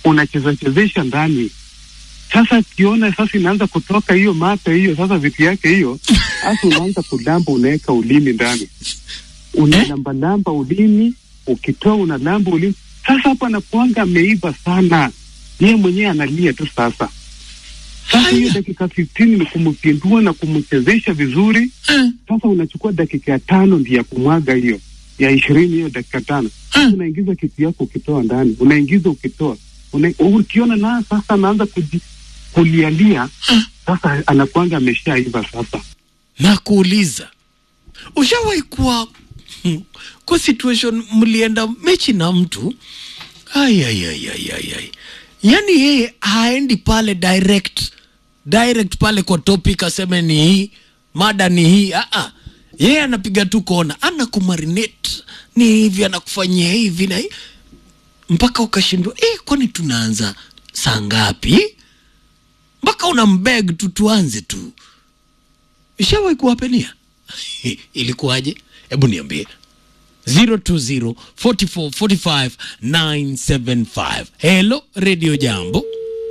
unacheza chezesha ndani. Sasa kiona sasa inaanza kutoka hiyo mate hiyo sasa vitu yake hiyo, sasa unaanza kulamba, unaweka ulimi ndani, unalambalamba ulimi, ukitoa unalamba ulimi. Sasa hapo anakuanga ameiva sana, yeye mwenyewe analia tu sasa. Sasa hiyo dakika 15 ni kumpindua na kumchezesha vizuri. Sasa unachukua dakika ya tano ndio ya kumwaga hiyo ya ishirini hiyo dakika tano unaingiza kitu yako ukitoa ndani, unaingiza ukitoa una, ukiona na sasa anaanza kuji, kulialia sasa, anakuanga ameshaiva sasa. na kuuliza ushawahi kuwa hmm, kwa situation mlienda mechi na mtu ai, ai, ai, ai, ai, ai. yani yeye haendi pale direct direct pale kwa topic aseme ni hii mada ni hii ah, ah. yeye anapiga tu kona anakumarinate ni hivi anakufanyia hivi na hii mpaka ukashindwa eh, kwani tunaanza saa ngapi mpaka una mbeg tu tuanze tu ishawahi kuwapenia ilikuwaje hebu niambie 020 44 45 975 hello radio jambo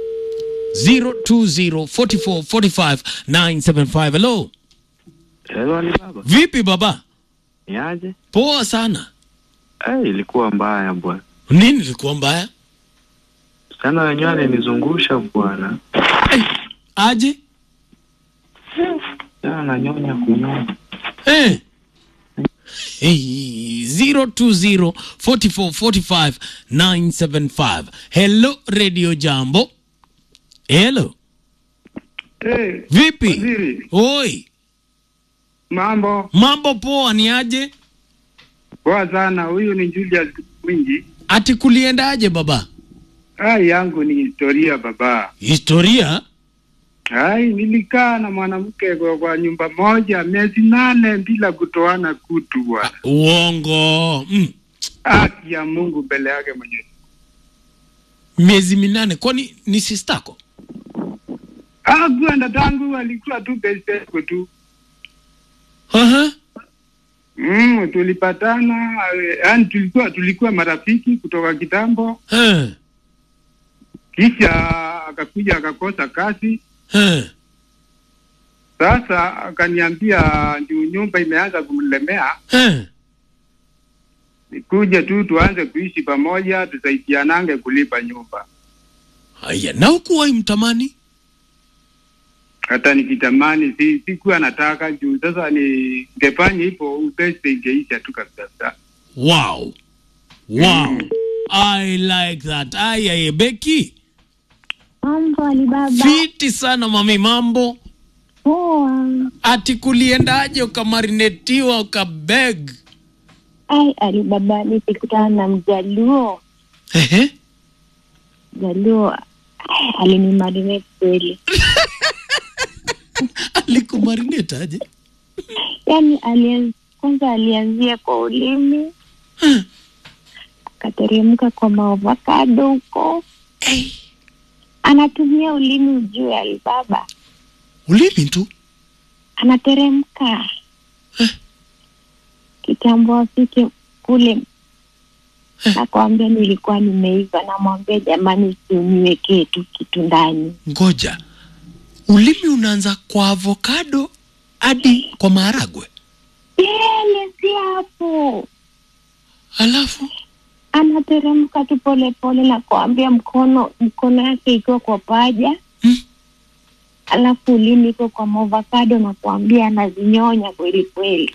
020 44 45 975 hello Hello, ni baba. vipi baba Ni aje? poa sana Eh, ilikuwa mbaya bwana. nini ilikuwa mbaya Sana wenyewe alinizungusha bwana. aje Sana nanyonya kunyonya. Eh. Hey, 020 44 45 975 hello radio jambo hello Hey, vipi waziri, oi mambo mambo poa ni aje poa sana. Huyu ni Julius Mwingi. ati kuliendaje baba Hai yangu ni historia baba. historia Hai, nilikaa na mwanamke kwa, kwa nyumba moja miezi nane bila kutoana kutu bwana. uongo mm. Haki ya Mungu mbele yake mwenyewe. miezi minane kwani ni sistako Hakuenda tangu alikuwa tu best yako tu. uh-huh. Mm, tulipatana eh, yaani tulikuwa tulikuwa marafiki kutoka kitambo, eh. kisha akakuja akakosa kazi. eh. Sasa akaniambia ndio nyumba imeanza kumlemea, eh. nikuje tu tuanze kuishi pamoja, tusaidianange kulipa nyumba. haya na ukuwai mtamani Hata nikitamani si sikuwa nataka juu sasa ningefanya hivyo ubeste ingeisha tu kabisa. wow wow i like that ay ay beki Mambo Alibaba. fiti sana mami mambo Poa. ati kuliendaje ukamarinetiwa ukabeg Ai, Alibaba nilikutana na mjaluo. Ehe. Mjaluo ai, alinimarinate kweli. alikumarinate aje Yaani alianz, kwanza alianzia kwa ulimi akateremka kwa maovakado huko. Anatumia ulimi ujue Alibaba. ulimi tu Anateremka. Kitambo afike kule nakwambia nilikuwa nimeiva, namwambia jamani, usiniwekee tu kitu ndani. ngoja ulimi unaanza kwa avocado hadi kwa maharagwe Yele si hapo, alafu anateremka tu polepole na kuambia mkono mkono yake ikiwa kwa paja Mm. alafu ulimi iko kwa maovakado na kuambia anazinyonya kweli kweli.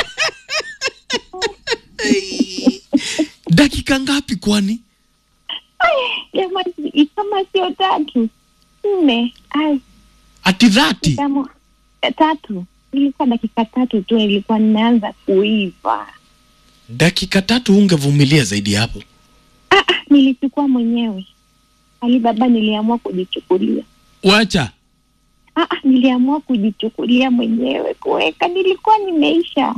dakika ngapi kwani Jamani, kama sio tatu nne, ai ati dhati kama tatu, ilikuwa dakika tatu tu, ilikuwa nimeanza kuiva. dakika tatu ungevumilia zaidi ya hapo Ah, ah, nilichukua mwenyewe Alibaba, niliamua kujichukulia. wacha Ah, ah, niliamua kujichukulia mwenyewe kuweka, nilikuwa nimeisha.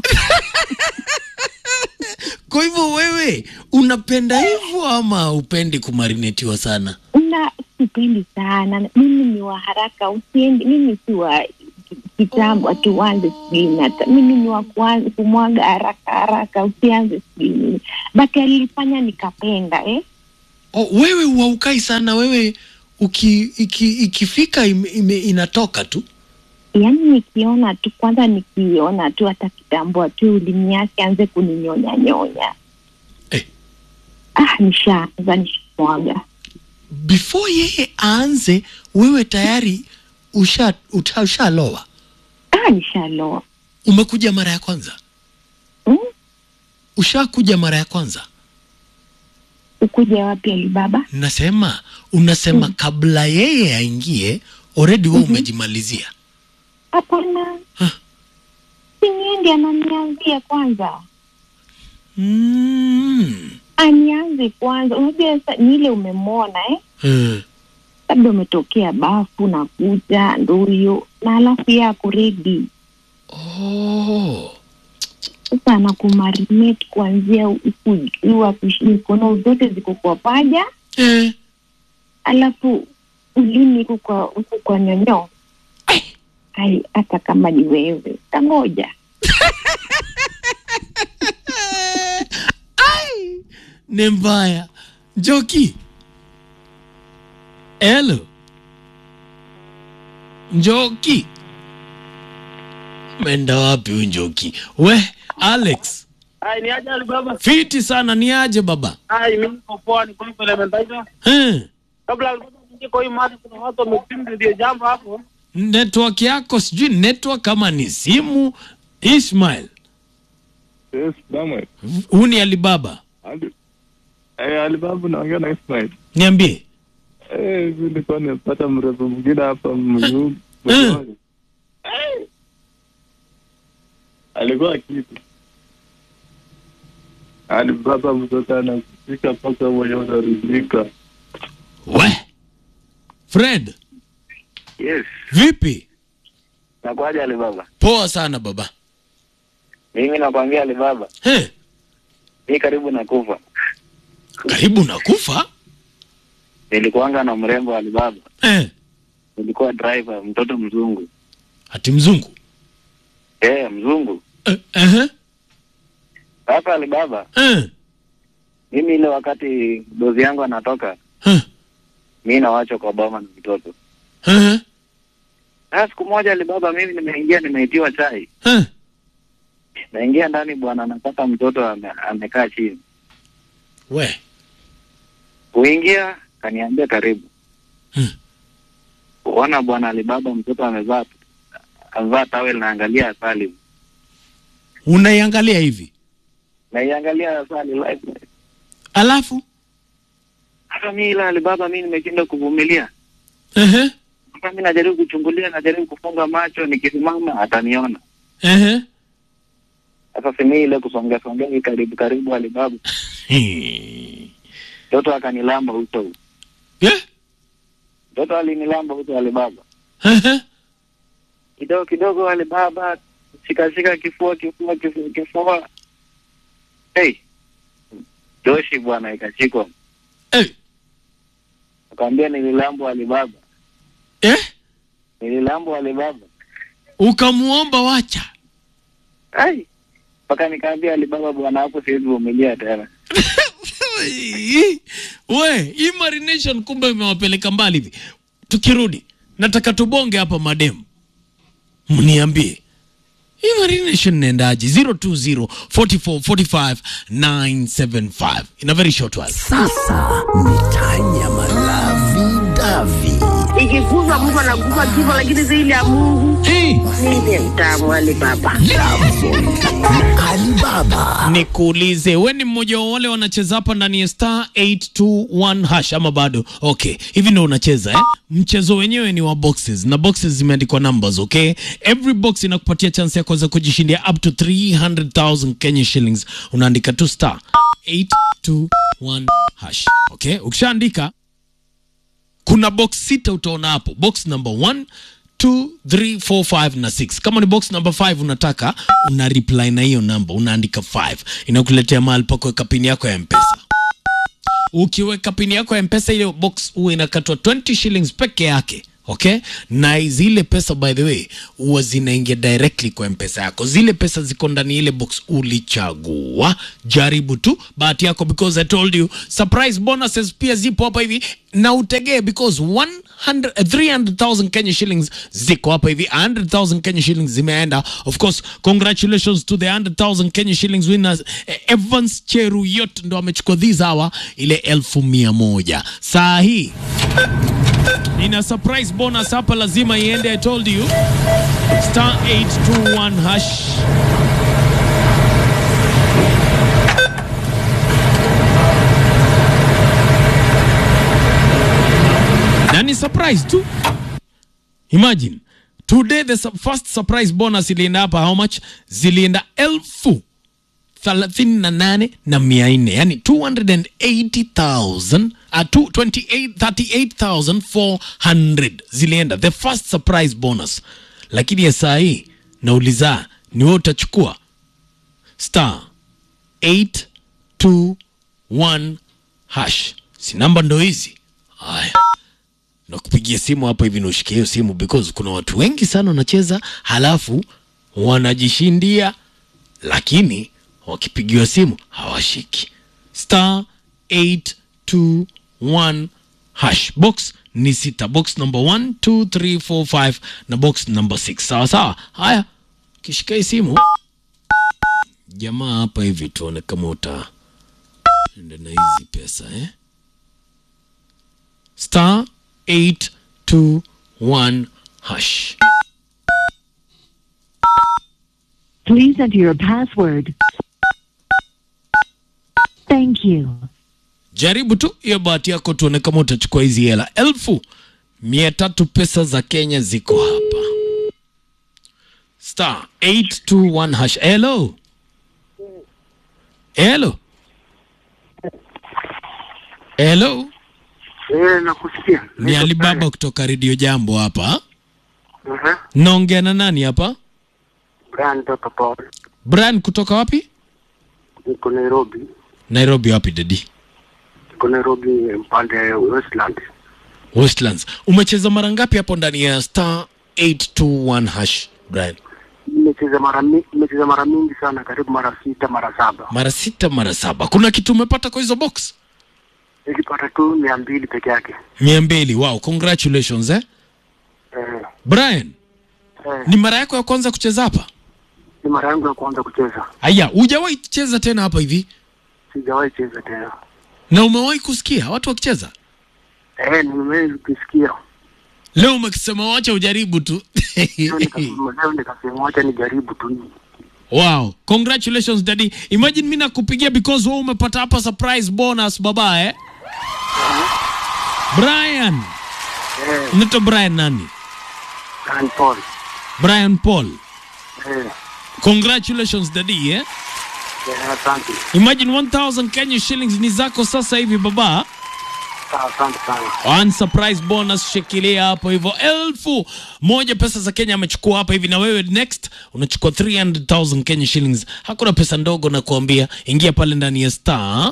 kwa hivyo wewe unapenda hivyo ama upendi kumarinetiwa sana na sipendi sana, mimi ni wa haraka, usiendi. Mimi si wa kitambo ati uanze sijui nata, mimi ni wa kuanza kumwaga haraka haraka, usianze sijui nini. But alifanya nikapenda eh. oh, wewe uaukai sana wewe uki, iki, ikifika ime, ime, inatoka tu yaani nikiona tu kwanza nikiona tu hata kitambua tu ulimi yake anze kuninyonya nyonya Eh. ah nishaanza nishamwaga before yeye aanze wewe tayari usha uta- ushaloa ah nishaloa umekuja mara ya kwanza hmm? ushakuja mara ya kwanza ukuja wapi alibaba nasema unasema Mm. kabla yeye aingie already wewe umejimalizia hapana Huh. siniendi ananianzia kwanza mm. anianze kwanza unajua sa- ni ile umemwona eh Eh. labda umetokea bafu na kuja ndo huyo na alafu ye ako redi oh. sasa anakumarinate kuanzia huku juu akush- mikono zote ziko kwa paja eh. alafu ulimi huku kwa huku kwa nyonyo ai hata kama ni wewe tangoja Ai, ni mbaya njoki elo njoki menda wapi huyu njoki we alex Ai, ni aje Alibaba? fiti sana ni aje baba Ai, mimi niko poa, niko hivyo Elementaita. eh. Kabla Alibaba niingie kwa hii mada, kuna watu wamepinga ndio jambo hapo. network yako sijui network kama ni simu ismail Yes, Samuel. huu ni alibaba Ali, eh, Alibabu naongea na Ismail. niambie Eh, hivi nilikuwa nimepata mrefu mwingine hapa mzungu. Eh. Eh. Alikuwa kitu. Alibaba mtoto anakufika mpaka mwenye unaridhika. we fred Yes. vipi Nakwaje Alibaba? poa sana baba Mimi nakwambia Alibaba, eh. mi karibu na kufa. karibu na kufa Nilikuanga na mrembo Alibaba, eh. nilikuwa driver, mtoto mzungu. ati mzungu Eh, mzungu. eh, eh, Sasa Alibaba, eh, mimi ile wakati dozi yangu anatoka, eh, mi nawachwa kwa boma na mtoto. eh, Sasa siku moja Alibaba, mimi nimeingia, nimeitiwa chai, eh. naingia ndani, bwana anapata mtoto ame, amekaa chini. we Kuingia kaniambia karibu. Hmm. Kuona bwana Alibaba, mtoto amevaa amevaa tawel, naangalia asali, unaiangalia hivi naiangalia asali live. alafu Hata mi ile Alibaba, mi nimeshinda kuvumilia. eh, Sasa mi najaribu kuchungulia, najaribu kufunga macho, nikisimama ataniona. eh. Sasa si mi ile kusongea songea hii karibu karibu, Alibaba Eh. mtoto akanilamba uso, Eh, mtoto alinilamba uso Alibaba eh, kidogo kidogo, Alibaba shikashika kifua kifua kifua kifua, hey Joshi bwana, ikashikwa eh. akamwambia nililambwa Alibaba, Eh? nililambwa Alibaba. ukamuomba wacha Ai, mpaka nikaambia Alibaba, bwana, hapo siwezi vumilia tena. we hii marination kumbe imewapeleka mbali hivi tukirudi nataka tubonge hapa mademu mniambie hii marination inaendaje 020 44 45 975 in a very short while Sasa ni tanya malavi davi. ikikuza Mungu anakupa kifo, lakini zaidi ya Mungu hey. ndiye mtamu wale baba. Alibaba nikuulize we ni mmoja wa wale wanacheza hapa ndani ya star 821 hash ama bado okay hivi ndo unacheza eh? mchezo wenyewe ni wa boxes na boxes zimeandikwa numbers okay every box inakupatia chance ya kuweza kujishindia up to 300000 kenya shillings unaandika tu star 821 hash okay ukishaandika kuna box sita utaona hapo box number 1 2 3 4 5 na 6 kama ni box number 5 unataka una reply na hiyo namba unaandika 5 inakuletea mahali pa kuweka pini yako ya mpesa ukiweka pini yako ya mpesa ile box huwa inakatwa 20 shillings peke yake okay na zile pesa by the way huwa zinaingia directly kwa mpesa yako zile pesa ziko ndani ya ile box ulichagua jaribu tu bahati yako because i told you surprise bonuses pia zipo hapa hivi na utegee because 100 eh, 300000 kenya shillings ziko hapa hivi 100000 kenya shillings zimeenda of course congratulations to the 100000 kenya shillings winners Eh, evans cheruyot ndo amechukua this hour ile elfu mia moja saa hii nina surprise bonus hapa lazima iende i told you star 821 hash na ni surprise tu imagine today the su- first surprise bonus ilienda hapa how much zilienda elfu thelathini na nane na mia nne yani 280,000 uh, 28 38,400 zilienda the first surprise bonus lakini ya saa hii nauliza ni wewe utachukua star 821 hash si namba ndo hizi haya nakupigia simu hapa hivi naushikia hiyo simu because kuna watu wengi sana wanacheza halafu wanajishindia lakini wakipigiwa simu hawashiki star 821 hash box ni sita box number 1 2 3 4 5 na box number 6 sawa sawa haya kishika hii simu jamaa hapa hivi tuone kama uta enda na hizi pesa eh? star 821 hash Please enter your password. Thank you. jaribu tu hiyo bahati yako tuone kama utachukua hizi hela elfu mia tatu pesa za kenya ziko hapa star 821 hash hello hello hello Eh, nakusikia. ni alibaba kutoka redio jambo hapa Mhm. naongea na nani hapa Brian Toto Paul. brian kutoka wapi Niko Nairobi. nairobi wapi dedi Niko Nairobi mpande Westland. westlands umecheza mara ngapi hapo ndani ya star 821 hash brian Nimecheza mara mi- nimecheza mara mingi sana, karibu mara sita, mara saba. mara sita mara saba kuna kitu umepata kwa hizo box Nilipata tu mia mbili peke yake. mia mbili wow congratulations eh? Eh, brian eh, ni mara yako ya kwanza kucheza hapa ni mara yangu ya kwanza kucheza. haya hujawahi cheza tena hapa hivi Sijawahi cheza tena. na umewahi kusikia watu wakicheza Eh, nimewahi kusikia. leo umekisema wacha ujaribu tu Leo nikasema leo nikasema wacha nijaribu tu. wow congratulations daddy imagine mi nakupigia because wewe umepata hapa surprise bonus baba eh? brian Eh, unaitwa brian nani Brian Paul. brian paul Eh, congratulations daddy eh? eh, asante. imagine 1000 kenya shillings ni zako sasa hivi baba Ah, Asante sana. One surprise bonus shikilia hapo hivyo elfu moja pesa za kenya amechukua hapa hivi na wewe next unachukua 300000 kenya shillings hakuna pesa ndogo na kuambia ingia pale ndani ya star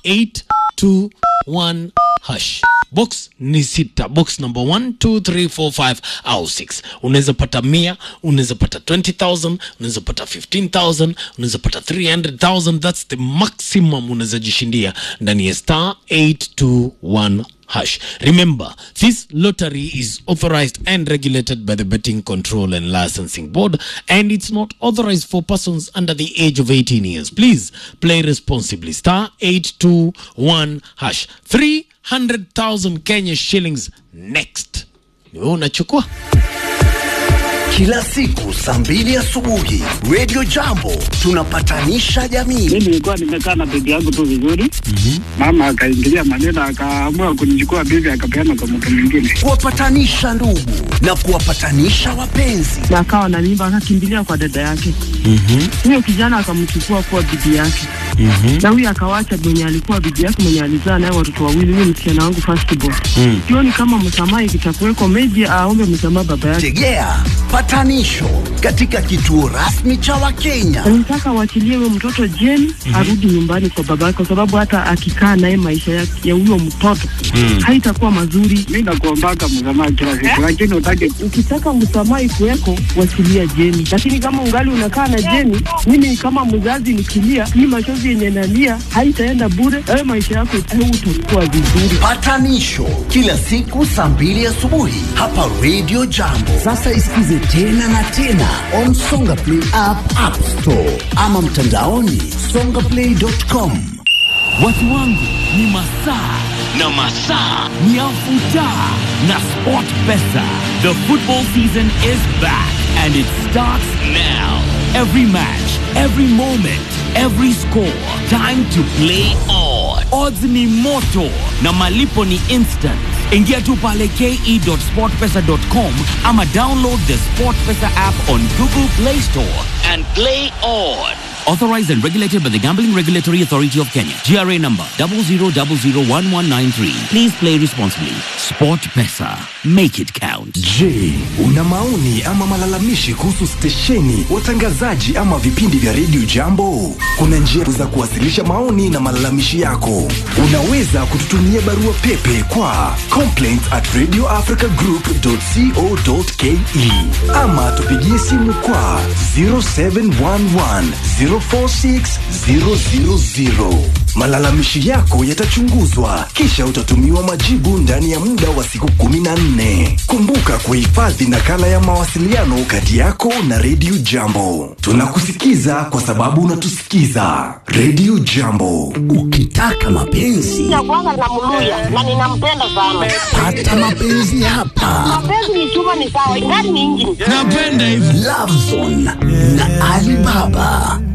821 hash box ni sita box number 1 2 3 4 5 au 6 unaweza pata mia unaweza pata 20000 unaweza pata 15000 unaweza pata 300000 that's the maximum unaweza jishindia ndani ya star 821 hash remember this lottery is authorized and regulated by the betting control and licensing board and it's not authorized for persons under the age of 18 years please play responsibly star 821 hash 300000 kenya shillings next ni wewe unachukua Kila siku saa mbili asubuhi Radio Jambo tunapatanisha jamii. Mimi nilikuwa nimekaa na bibi yangu tu vizuri, mama akaingilia maneno, akaamua kunichukua bibi akapeana kwa mtu mwingine. Kuwapatanisha ndugu na kuwapatanisha wapenzi. na akawa na mimba akakimbilia kwa dada yake huyo kijana akamchukua kuwa bibi yake Mhm. na huyu akawacha mwenye alikuwa bibi yake mwenye alizaa naye watoto wawili, huyu msichana wangu first born. Mm. Sioni kama msamaha ikitakuweko, maybe aombe msamaha baba yake. Tegea patanisho katika kituo rasmi cha Wakenya. Nataka waachilie huyo mtoto Jane arudi nyumbani kwa baba yake, kwa sababu hata akikaa naye maisha yake ya huyo mtoto Mm. haitakuwa mazuri. Mi nakuombaka msamaha kila siku, lakini utake Ukitaka msamaha ikuweko, wachilia Jeni, lakini kama ungali unakaa na Jeni, mimi kama mzazi nikilia, hii machozi yenye nalia haitaenda bure. Wewe maisha yako utakuwa vizuri. Patanisho kila siku saa mbili asubuhi hapa Radio Jambo. Sasa isikize tena na tena on Songa Play app, App Store ama mtandaoni songaplay.com. Watu wangu ni masaa na masaa ni afuta na Sport Pesa. The football season is back and it starts now. Every match, every moment, every score. Time to play on. Odds ni moto na malipo ni instant. Ingia tu pale ke.sportpesa.com ama download the SportPesa app on Google Play Store and play on. Authorized and regulated by the Gambling Regulatory Authority of Kenya. GRA number 00001193. Please play responsibly. Sport Pesa. Make it count. Je, una maoni ama malalamishi kuhusu stesheni, watangazaji ama vipindi vya redio Jambo? Kuna njia za kuwasilisha maoni na malalamishi yako. Unaweza kututumia barua pepe kwa complaints at radioafricagroup.co.ke ama tupigie simu kwa 0711 046 000. Malalamishi yako yatachunguzwa kisha utatumiwa majibu ndani ya muda wa siku 14. Kumbuka kuhifadhi nakala ya mawasiliano kati yako na redio Jambo. Tunakusikiza kwa sababu unatusikiza. Redio Jambo, ukitaka mapenzi Nakuanga na muluya na ninampenda sana. Pata mapenzi hapa. Mapenzi ni chuma ni sawa, ingani ni injini. Napenda hivi. Love Zone na Alibaba.